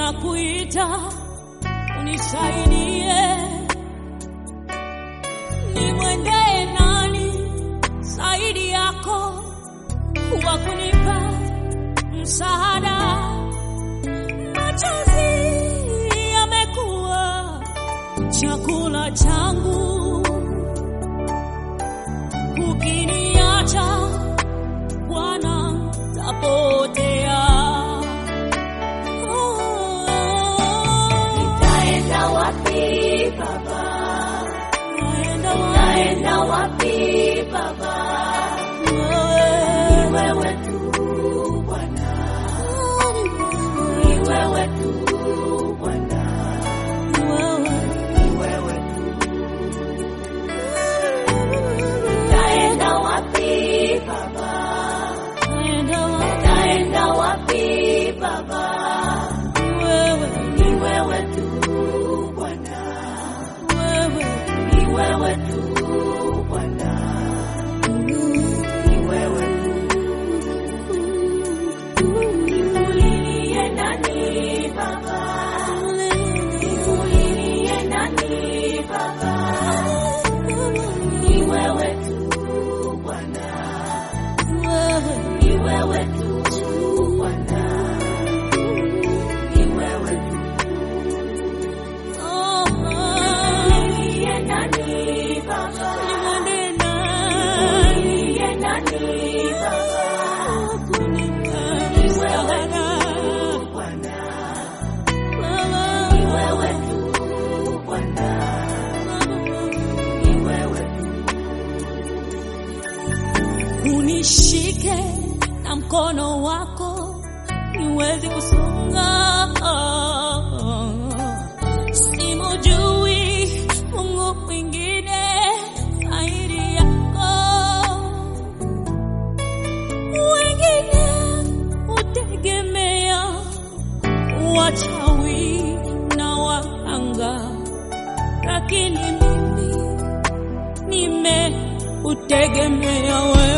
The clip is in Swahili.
ninakuita unisaidie, nimwendee nani zaidi yako wa kunipa msaada? Machozi yamekuwa chakula changu, ukiniacha Bwana tapotea. Nitaenda wapi Baba? Naenda Nitaenda wapi Baba? Ni wewe tu Bwana, ni wewe tu Bwana, ni wewe tu. Nitaenda wapi Baba? Nitaenda wapi Baba? Ni wewe tu Bwana, ni wewe tu Bwana, ni wewe tu. Niulilie nani Baba? Niulilie nani Baba? Ni wewe tu Bwana, ni wewe tu Bwana, ni wewe tu. Niulilie nani Baba? Niulilie nani Baba? Ni wewe tu Bwana, ni wewe tu Bwana, ni wewe tu. unishike na mkono wako niweze kusonga. Simujui Mungu mwingine zaidi yako, wengine hutegemea wachawi na wahanga, lakini mimi nimeutegemea wewe.